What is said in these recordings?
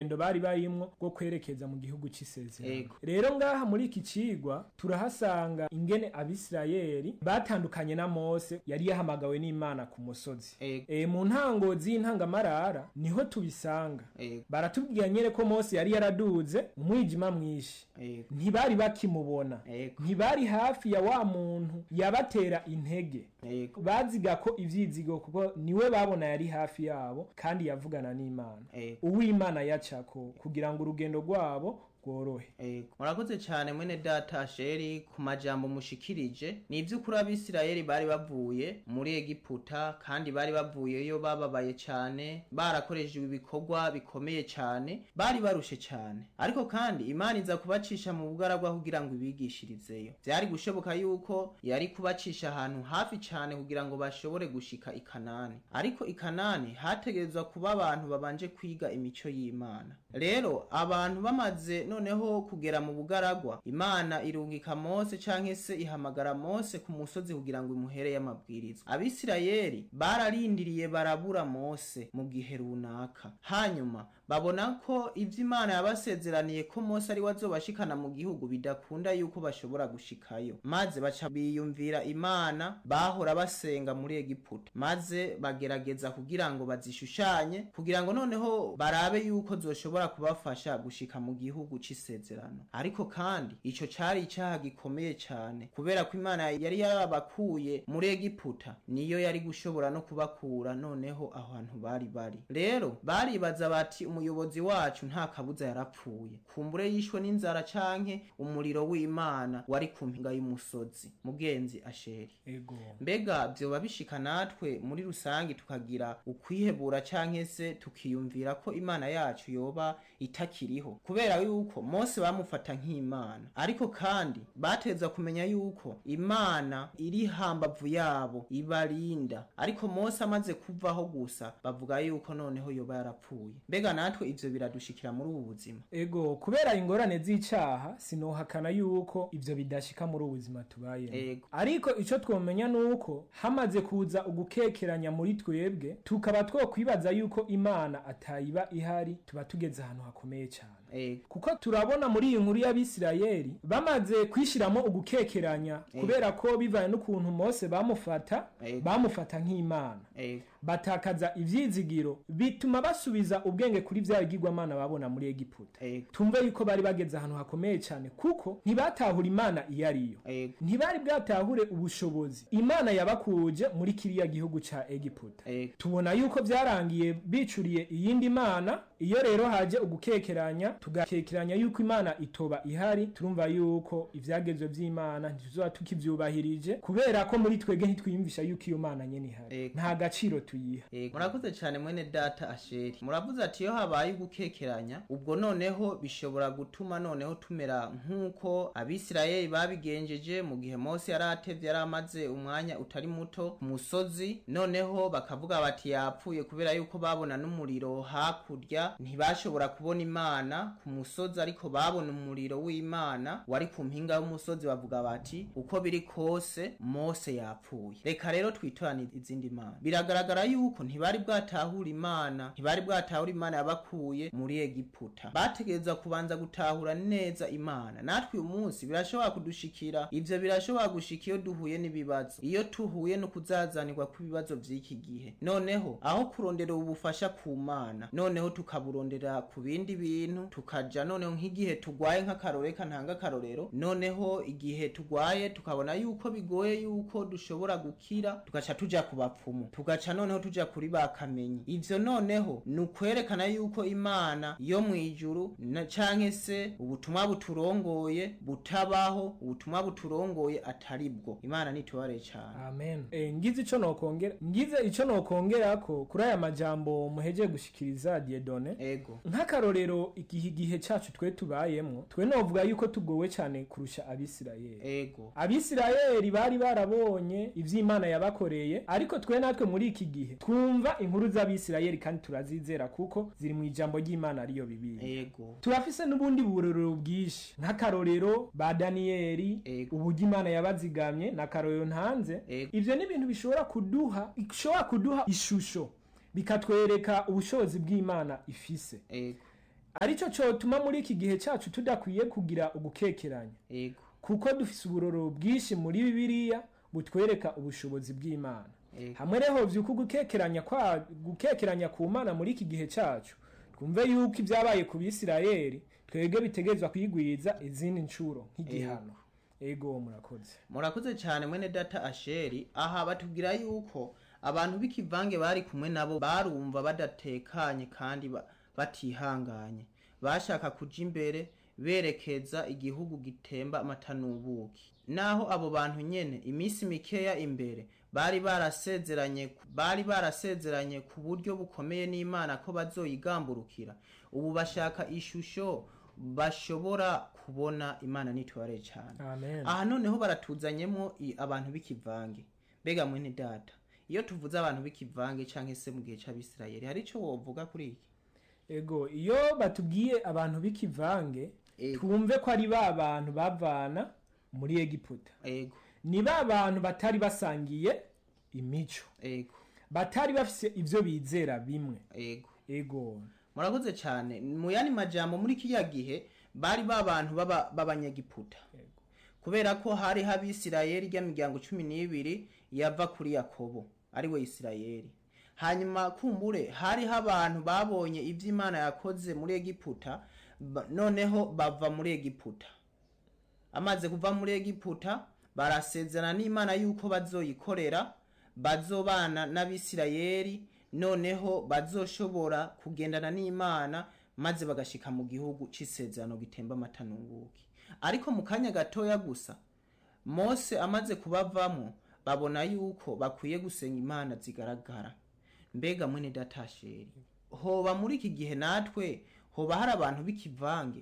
rugendo bari barimwo rwo kwerekeza mu gihugu c'isezerano Ego. rero ngaha muri iki cigwa turahasanga ingene abisirayeli batandukanye na mose yari yahamagawe n'imana ku musozi Ego. e, mu ntango z'intangamarara niho tubisanga Ego. baratubwira nyene ko mose yari yaraduze umwijima mwinshi Ego. ntibari bakimubona Ego. ntibari hafi ya wa muntu yabatera intege Ego. baziga ko ivyizigo kuko niwe babona yari hafi yabo kandi yavugana n'imana Ego. uwimana yacako kugira ngo urugendo rwabo rworohe Ego. murakoze cyane mwene data sheri ku majambo mushikirije ni iby'ukuri abisirayeli bari bavuye muri egiputa kandi bari bavuyeyo bababaye cyane barakoreshejwe ibikorwa bikomeye cyane bari barushe cyane ariko kandi imana iza kubacisha mu bugaragwa kugira ngo ibigishirizeyo byari gushoboka yuko yari kubacisha ahantu hafi cyane kugira ngo bashobore gushika i kanani ariko i kanani hategerezwa kuba abantu babanje kwiga imico y'imana rero abantu bamaze noneho kugera mu bugaragwa imana irungika mose canke se ihamagara mose ku musozi kugira ngo imuhere y'amabwiriza abisirayeli bararindiriye barabura mose mu gihe runaka hanyuma babona ko ivyo imana yabasezeraniye ko mose ari we azobashikana mu gihugu bidakunda yuko bashobora gushikayo maze baca biyumvira imana bahora basenga muri egiputa maze bagerageza kugira ngo bazishushanye kugira ngo noneho barabe yuko zoshobora kubafasha gushika mu gihugu c'isezerano ariko kandi ico cari icaha gikomeye cane kubera ko imana yari yarabakuye muri egiputa niyo yari gushobora no kubakura noneho aho hantu bari bari rero baribaza bati umuyobozi wacu nta kabuza yarapfuye kumbure yishwe n'inzara canke umuriro w'imana wari ku mpinga y'umusozi mugenzi asheri ego mbega vyoba bishika natwe muri rusange tukagira ukwihebura canke se tukiyumvira ko imana yacu yoba itakiriho kubera yuko mose bamufata nk'imana ariko kandi bateza kumenya yuko imana iri hambavu yabo ibarinda ariko mose amaze kuvaho gusa bavuga yuko noneho yoba yarapfuye mbega natwe ivyo biradushikira muri ubu buzima ego kubera ingorane z'icaha sinohakana yuko ivyo bidashika muri ubu buzima tubayemo Ego. ariko ico twomenya nuko hamaze kuza ugukekeranya muri twebwe tukaba twokwibaza yuko imana atayiba ihari tuba tugeze ahantu hakomeye cyane ego kuko turabona muri iyi nkuru y'abisirayeli bamaze kwishiramo ugukekeranya kubera ko bivanye n'ukuntu mose bamufata Ego. bamufata nk'imana ego batakaza ivyizigiro bituma basubiza ubwenge kuri vya bigirwamana babona muri egiputa ego tumve yuko bari bageze ahantu hakomeye cyane kuko ntibatahura imana iyo ariyo ego ntibari bwatahure ubushobozi imana yabakuje muri kiriya gihugu ca egiputa ego tubona yuko vyarangiye bicuriye iyindi mana iyo rero haje ugukekeranya tugakekeranya yuko imana itoba ihari turumva yuko ivyagezwe vy'imana ntituzoba tukivyubahirije kubera ko muri twebwe ntitwiyumvisha yuko iyo mana nyene ihari Ego. nta gaciro tuyiha Ego. murakoze cyane mwene data asheri muravuze ati iyo habaye ugukekeranya ubwo noneho bishobora gutuma noneho tumera nk'uko abisirayeli babigenjeje mu gihe mose yari atevye yari amaze umwanya utari muto ku musozi noneho bakavuga bati yapfuye kubera yuko babona n'umuriro hakurya ntibashobora kubona imana ku musozi ariko babona umuriro w'imana wari ku mpinga y'umusozi bavuga bati uko biri kose mose yapfuye reka rero twitorane izindi mana biragaragara yuko ntibari bwatahura imana ntibari bwatahura imana yabakuye muri egiputa bategereza kubanza gutahura neza imana natwe uyu munsi birashobora kudushikira ivyo birashobora gushika iyo duhuye n'ibibazo iyo tuhuye no kuzazanirwa kw'ibibazo vy'iki gihe noneho aho kurondera ubufasha ku mana noneho tukaburondera ku bindi bintu tukaja noneho nk'igihe tugwaye nk'akaroreka ntanga akarorero noneho igihe tugwaye tukabona yuko bigoye yuko dushobora gukira tugaca tuja ku bapfumu tugaca noneho tuja kuri ba kamenyi ivyo noneho ni ukwerekana yuko imana yo mw'ijuru na- canke se ubutumwa buturongoye butabaho ubutumwa buturongoye atari bwo imana nitubare cane amen e, ngize ico nokongera ngize ico nokongerako kuri aya majambo muhejeje gushikiriza diedone ego nk'akarorero igihe igihe cacu twe tubayemwo twe novuga yuko tugowe cyane kurusha abisirayeli ego abisirayeli bari barabonye ivy'imana yabakoreye ariko twe natwe muri iki gihe twumva inkuru z'abisirayeli kandi turazizera kuko ziri mu ijambo ry'imana ariyo bibiliya ego turafise n'ubundi burorero bwinshi nk'akarorero ba daniyeli Ego. uburyo imana yabazigamye n'akarorero ntanze Ego. ivyo ni ibintu bishobora kuduha bishobora kuduha ishusho bikatwereka ubushobozi bw'imana ifise ego arico cotuma muri iki gihe cacu tudakwiye kugira ugukekeranya ego kuko dufise uburoro bwinshi muri bibiliya butwereka ubushobozi bw'imana ego hamwe reho vyuko gukekeranya kwa gukekeranya ku mana muri iki gihe cacu twumve yuko ibyabaye ku bisirayeli twebwe bitegerezwa kwigwiza izindi ncuro nk'igihano ego murakoze murakoze cyane mwene data asheri aha batubwira yuko abantu b'ikivange bari kumwe nabo barumva badatekanye kandi ba- batihanganye bashaka kuja imbere berekeza igihugu gitemba amata n'ubuki naho abo bantu nyene iminsi mikeya imbere bari barasezeranye bari barasezeranye ku buryo bukomeye n'imana ko bazoyigamburukira ubu bashaka ishusho bashobora kubona imana nitware cyane amen aha noneho baratuzanyemo i- abantu b'ikivange mbega mwene data iyo tuvuze abantu b'ikivange cyangwa se mu gihe cy'abisirayeli hari icyo wovuga kuri iki ego iyo batubwiye abantu b'ikivange Ego. twumve ko ari ba bantu bavana muri egiputa ego ni ba bantu batari basangiye imico ego batari bafise ivyo bizera bimwe ego ego murakoze cyane mu yandi majambo muri kiriya gihe bari ba bantu b'aba- b'abanyegiputa Ego. kubera ko hari abisirayeli ry'imiryango cumi n'ibiri yava kuri yakobo ari we isirayeli hanyuma kumbure hariho abantu babonye ibyo imana yakoze muri egiputa ba- noneho bava muri egiputa amaze kuva muri egiputa barasezerana n'imana yuko bazoyikorera bazobana n'abisirayeli noneho bazoshobora kugendana n'imana maze bagashika mu gihugu c'isezerano gitemba amata n'ubuki ariko mu kanya gatoya gusa mose amaze kubavamo babona yuko bakwiye gusenga imana zigaragara mbega mwene datasheri hoba muri iki gihe natwe hoba hari abantu b'ikivange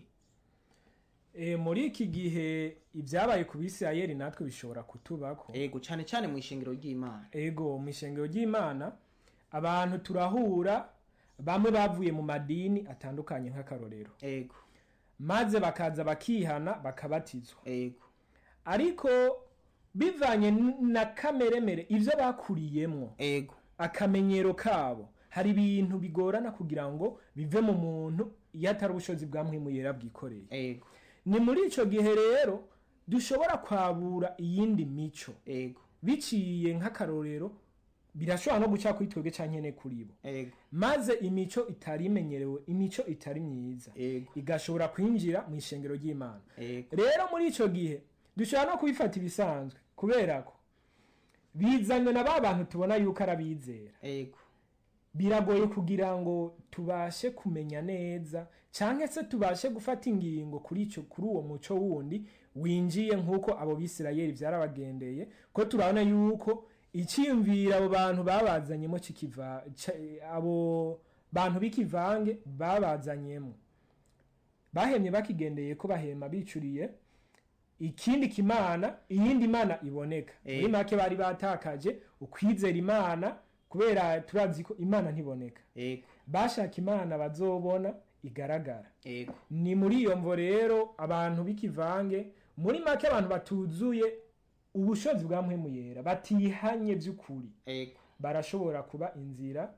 e, muri iki gihe ibyabaye ku bisirayeli natwe bishobora kutubako ego cane cane mu ishingiro ry'imana ego mu ishengero ry'imana abantu turahura bamwe bavuye mu madini atandukanye nk'akarorero ego maze bakaza bakihana bakabatizwa ego ariko bivanye n- na kameremere ivyo bakuriyemwo ego akamenyero kabo hari ibintu bigorana kugira ngo bive mu muntu iyo atari ubushobozi bwa mpwemu yera bwikoreye ego ni muri ico gihe rero dushobora kwabura iyindi mico ego biciye nk'akarorero birashobora no guca kuri twebwe canke ne kuri bo ego maze imico itari imenyerewe imico itari myiza ego igashobora kwinjira mu ishengero ry'imana ego rero muri ico gihe dushobora no kubifata ibisanzwe kubera ko bizanywe na ba bantu tubona yuko arabizera ego biragoye kugira ngo tubashe kumenya neza cyangwa se tubashe gufata ingingo kuri icyo kuri uwo muco wundi winjiye nk'uko abo bisirayeli byarabagendeye ko turabona yuko icyiyumvira abo bantu babazanyemo kikiva ca- abo bantu b'ikivange babazanyemo bahemye bakigendeye ko bahema bicuriye ikindi kimana iyindi mana iboneka Eh. muri make bari batakaje ukwizera imana kubera turazi ko imana ntiboneka ego bashaka imana bazobona igaragara ego ni muri iyo mvo rero abantu b'ikivange muri make abantu batuzuye ubushobozi bwa mpwemu yera batihanye by'ukuri ego barashobora kuba inzira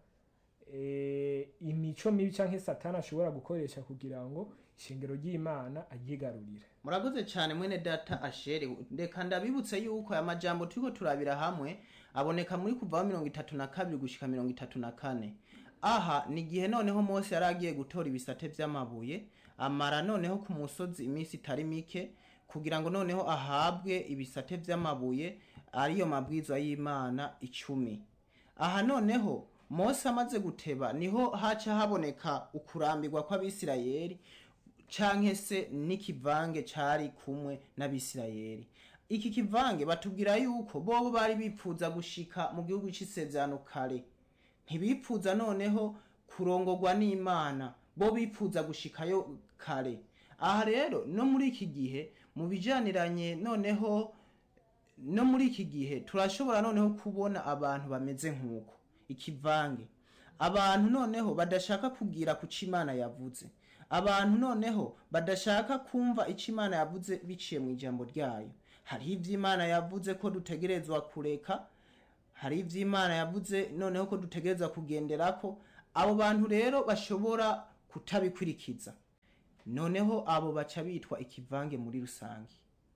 eh, imico mibi cyangwa satani ashobora gukoresha kugira ngo ishingiro ry'imana aryigarurire murakoze cyane mwene data asheri reka ndabibutse yuko aya majambo turiko turabira hamwe aboneka muri kuvaho mirongo itatu na kabiri gushika mirongo itatu na kane aha ni igihe noneho mose yari agiye gutora ibisate vy'amabuye amara noneho ku musozi iminsi itari mike kugira ngo noneho ahabwe ibisate vy'amabuye ariyo mabwizwa y'imana icumi aha noneho mose amaze guteba niho haca haboneka ukurambirwa kw'abisirayeli canke se n'ikivange cari kumwe n'abisirayeli iki kivange batubwira yuko bobo bari bipfuza gushika mu gihugu c'isezerano kare ntibipfuza noneho kurongorwa n'imana bo bipfuza gushikayo kare aha rero no muri iki gihe mu bijaniranye noneho no muri iki gihe turashobora noneho kubona abantu bameze nk'uko ikivange abantu noneho badashaka kugira ku co imana yavuze abantu noneho badashaka kumva ico imana yavuze biciye mu ijambo ryayo hariho ivyo imana yavuze ko dutegerezwa kureka hari ivyo imana yavuze noneho ko dutegerezwa kugenderako abo bantu rero bashobora kutabikurikiza noneho abo baca bitwa ikivange muri rusange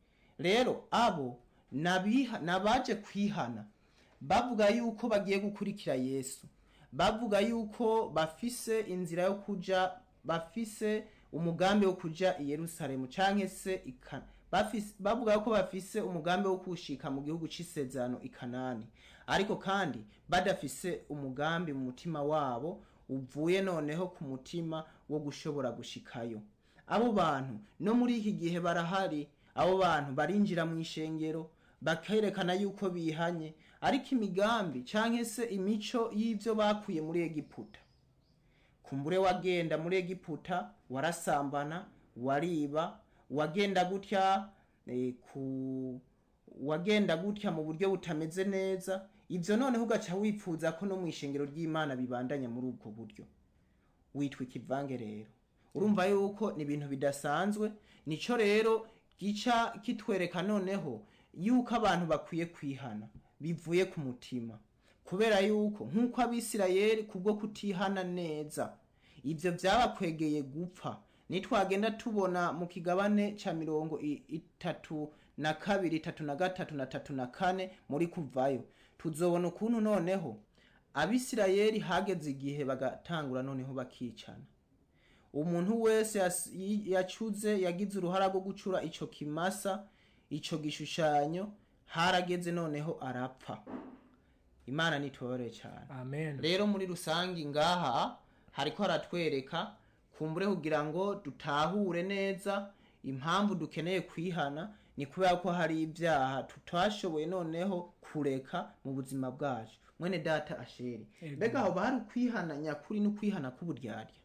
rero abo nabiha- nabaje kwihana bavuga yuko bagiye gukurikira yesu bavuga yuko bafise inzira yo kuja bafise umugambi wo kuja i yerusalemu canke se ika- bafise- bavuga ko bafise umugambi wo kushika mu gihugu c'isezerano i kanani ariko kandi badafise umugambi mu mutima wabo uvuye noneho ku mutima wo gushobora gushikayo abo bantu no muri iki gihe barahari abo bantu barinjira mu ishengero bakerekana yuko bihanye ariko imigambi canke se imico y'ivyo bakuye muri egiputa kumbure wagenda muri egiputa warasambana wariba wagenda gutya eh, ku wagenda gutya mu buryo butameze neza ivyo noneho ugaca wipfuza ko no mu ishengero ry'imana bibandanya muri ubwo buryo witwa ikivange rero urumva yuko ni ibintu bidasanzwe nico rero gica kitwereka noneho yuko abantu bakwiye kwihana bivuye ku mutima kubera yuko nk'uko abisirayeli kubwo kutihana neza ivyo vyabakwegeye gupfa nitwagenda tubona mu kigabane ca mirongo i- itatu na kabiri itatu na gatatu na tatu na kane muri kuvayo tuzobona ukuntu noneho abisirayeli hageze igihe bagatangura noneho bakicana umuntu wese yas- yi- yacuze yagize uruhara rwo gucura ico kimasa ico gishushanyo harageze noneho arapfa imana nitubabare cyane amen rero muri rusange ngaha hariko haratwereka kumbure kugira ngo dutahure neza impamvu dukeneye kwihana ni kubera ko hari ibyaha tutashoboye noneho kureka mu buzima bwacu mwene data asheri Ego. mbega aho bari ukwihana nyakuri n'ukwihana k'uburyarya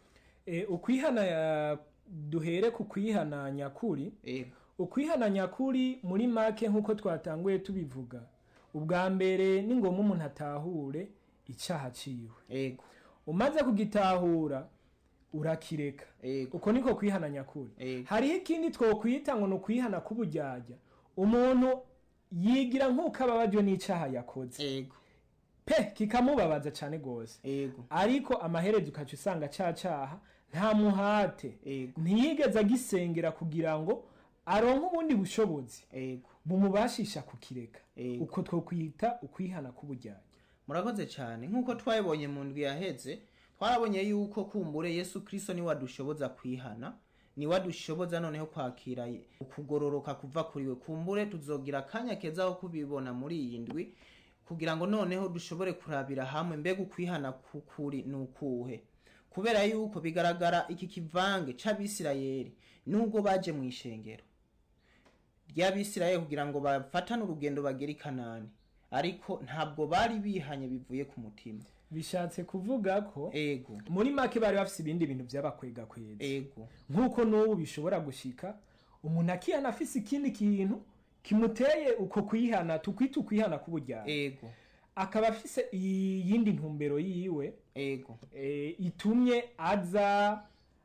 e, ukwihana ya, duhere ku kwihana nyakuri ego ukwihana nyakuri muri make nk'uko twatanguye tubivuga ubwa mbere ni ngombwa umuntu atahure icyaha ciwe ego umaze kugitahura urakireka ego uko niko kwihana nyakuri ego hariho ikindi twokwita ngo ni ukwihana k'uburyarya umuntu yigira nk'uko ababajwe n'icyaha yakoze ego pe kikamubabaza cyane rwose ego ariko amaherezo ukaca usanga cya cyaha nta muhate ego ntiyigeze agisengera kugira ngo aronke ubundi bushobozi ego bumubashisha kukireka ego uko twokwita ukwihana k'uburyarya murakoze cyane nk'uko twabibonye mu ndwi yaheze twarabonye yuko kumbure yesu kirisito niwe adushoboza kwihana niwe adushoboza noneho kwakira ye- ukugororoka kuva kuri we kumbure tuzogira akanya keza ko kubibona muri iyi ndwi kugira ngo noneho dushobore kurabira hamwe mbega ukwihana kukuri ni ukuhe kubera yuko bigaragara iki kivange c'abisirayeli nubwo baje mu ishengero ry'abisirayeli kugira ngo bafatane urugendo bagere i kanani ariko ntabwo bari bihanye bivuye ku mutima bishatse kuvuga ko ego muri make bari bafise ibindi bintu vyabakwega kweza ego nk'uko n'ubu bishobora gushika umuntu akihana afise ikindi kintu kimuteye uko kwihana tukwita ukwihana k'uburyarya ego akaba afise iyindi ntumbero yiwe ego e, itumye aza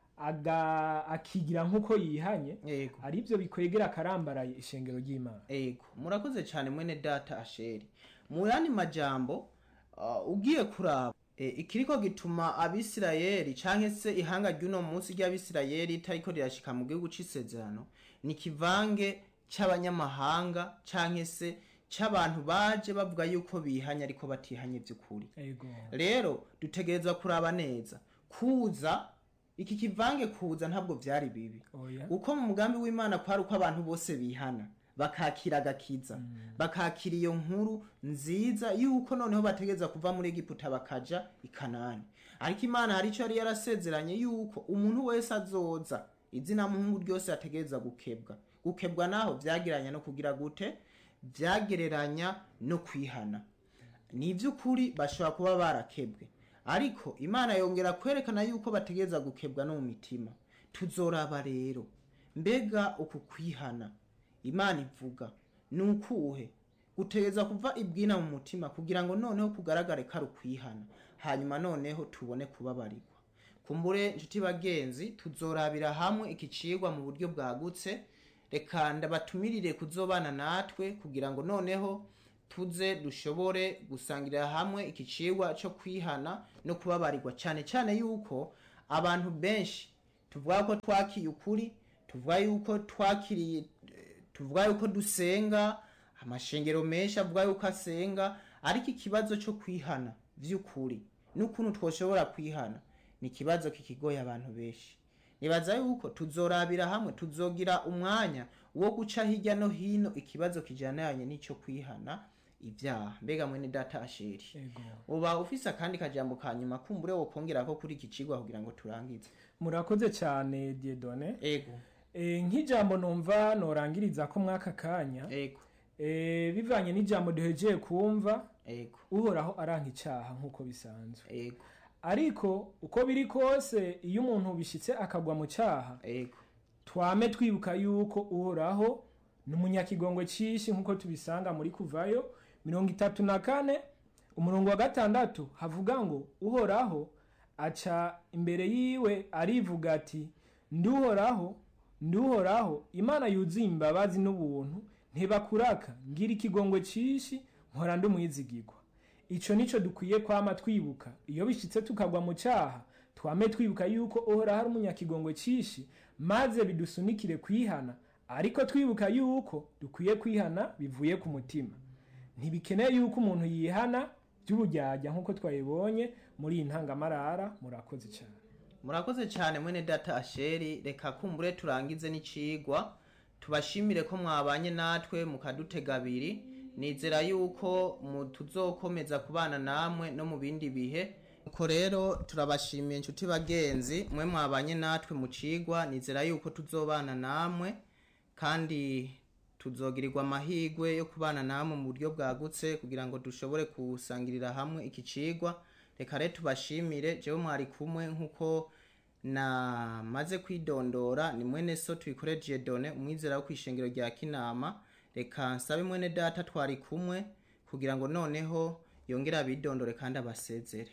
aga akigira nk'uko yihanye ego aribyo bikwegera akarambaraye ishengero ry'imana ego murakoze cyane mwene data asheri mu yandi majambo uh, ugiye kuraba e, ikiriko gituma abisirayeli canke se ihanga ry'uno munsi ry'abisirayeli itariko rirashika mu gihugu c'isezerano ni kivange c'abanyamahanga canke se c'abantu baje bavuga yuko bihanye ariko batihanye vy'ukuri ego rero dutegerezwa kuraba neza kuza iki kivange kuza ntabwo vyari bibi oya uko mu mugambi w'imana kwari uko abantu bose bihana bakakira agakiza bakakira iyo nkuru nziza yuko noneho bategereza kuva muri egiputa bakaja i kanani ariko imana hari icyo yari yarasezeranye yuko umuntu wese azoza izina muhungu ryose ategereza gukebwa gukebwa naho vyagiranya no kugira gute vyagereranya no kwihana ni ivy'ukuri bashobora kuba barakebwe ariko imana yongera kwerekana yuko bategereza gukebwa no mu mitima tuzoraba rero mbega uku kwihana imana ivuga ni ukuhe gutegereza kuva ibwina mu mutima kugira ngo noneho kugaragare ko ari ukwihana hanyuma noneho tubone kubabarirwa kumbure nshuti bagenzi tuzorabira hamwe iki cigwa mu buryo bwagutse reka ndabatumirire kuzobana natwe kugira ngo noneho tuze dushobore gusangirira hamwe iki cigwa cyo kwihana no kubabarirwa cyane cyane yuko abantu benshi tuvuga ko twakiye ukuri tuvuga yuko twakiriye tuvuga yuko dusenga amashengero menshi avuga yuko asenga ariko ikibazo cyo kwihana by'ukuri n'ukuntu twoshobora kwihana ni ikibazo kikigoye abantu benshi nibaza yuko tuzorabira hamwe tuzogira umwanya wo guca hirya no hino ikibazo kijananye n'icyo kwihana ibyaha mbega mwene data asheri ego uba ufise akandi kajambo ka nyuma kumbure wokongera ko kuri iki cigwa kugira ngo turangize murakoze cyane diedone ego e, nk'ijambo numva norangiriza ko mwaka kanya ego e, bivanye n'ijambo duhejeye kumva ego uhoraho aranka icyaha nk'uko bisanzwe ego ariko uko biri kose iyo umuntu bishyitse akagwa mu cyaha ego twame twibuka yuko uhoraho ni umunyakigongwe cyinshi nk'uko tubisanga muri kuvayo mirongo itatu na kane umurongo wa gatandatu havuga ngo uhoraho aca imbere yiwe arivuga ati nduhoraho nduhoraho imana yuzuye imbabazi n'ubuntu ntibakuraka ngira ikigongwe cyinshi nkora ndumwizigirwa ico nico dukwiye kwama twibuka iyo bishitse tukagwa mu cyaha twame twibuka yuko uhoraho ari umunyakigongwe cyinshi maze bidusunikire kwihana ariko twibuka yuko dukwiye kwihana bivuye ku mutima ntibikeneye yuko umuntu yihana by'ubujyajya nk'uko twabibonye muri iyi ntangamarara murakoze cyane murakoze cyane mwene data asheri reka kumbure turangize n'icigwa tubashimire ko mwabanye natwe mukadutega abiri nizera yuko mu tuzokomeza kubana namwe no mu bindi bihe uko rero turabashimiye inshuti bagenzi mwe mwabanye natwe mu cigwa nizera yuko tuzobana namwe kandi tuzogirirwa amahirwe yo kubana namwe mu buryo bwagutse kugira ngo dushobore kusangirira hamwe iki cigwa reka rero tubashimire jewe mwari kumwe nk'uko namaze kwidondora ni mwene so tuyikoreje done umwizera wo kwishengero rya kinama reka nsabe mwene data twari kumwe kugira ngo noneho yongere abidondore kandi abasezere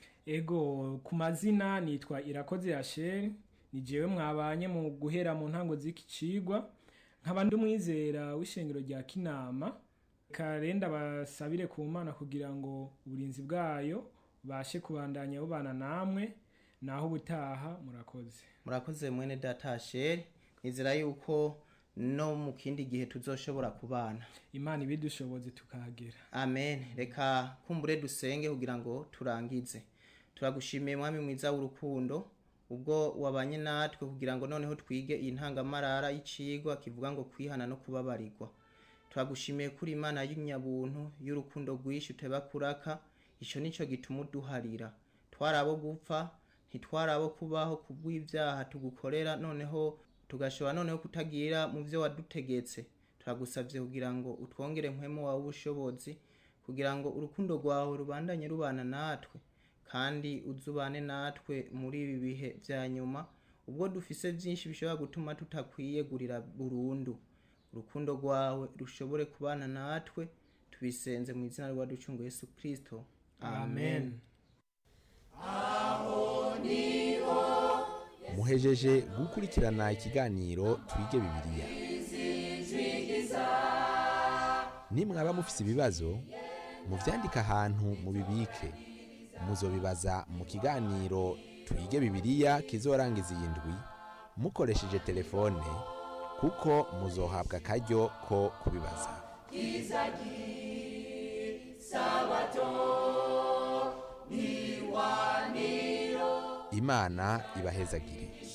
ego ku mazina nitwa irakoze yasheri ni jewe mwabanye mu guhera mu ntango z'iki cigwa nkaba ndi umwizera w'ishengero rya kinama karenda basabire ku mana kugira ngo uburinzi bwayo bashe kubandanya bubana namwe naho ubutaha murakoze murakoze mwene data asheri nizera yuko no mu kindi gihe tuzoshobora kubana imana ibidushoboze tukahagera amen reka kumbure dusenge kugira ngo turangize turagushimiye mwami mwiza w'urukundo ubwo wabanye natwe kugira ngo noneho twige iyi ntangamarara y'icigwa kivuga ngo kwihana no kubabarirwa turagushimiye kuri imana y'inyabuntu y'urukundo rwinshi uteba kuraka ico nico gituma uduharira twari abo gupfa ntitwari abo kubaho kubw'ibyaha tugukorera noneho tugashobora noneho kutagira mu byo wadutegetse turagusabye kugira ngo utwongere mpwemu wawe ubushobozi kugira ngo urukundo rwawe rubandanye rubana natwe kandi uzubane natwe muri ibi bihe bya nyuma ubwo dufise byinshi bishobora gutuma tutakwiyegurira burundu urukundo rwawe rushobore kubana natwe tubisenze mu izina rwa ducungu yesu kirisito amen muhejeje gukurikirana ikiganiro twige bibiliya nimwaba mufise ibibazo muvyandike ahantu mubibike muzobibaza mu kiganiro twige bibiliya kizorangiza iyi ndwi mukoresheje telefone kuko muzohabwa akaryo ko kubibaza imana ibahezagire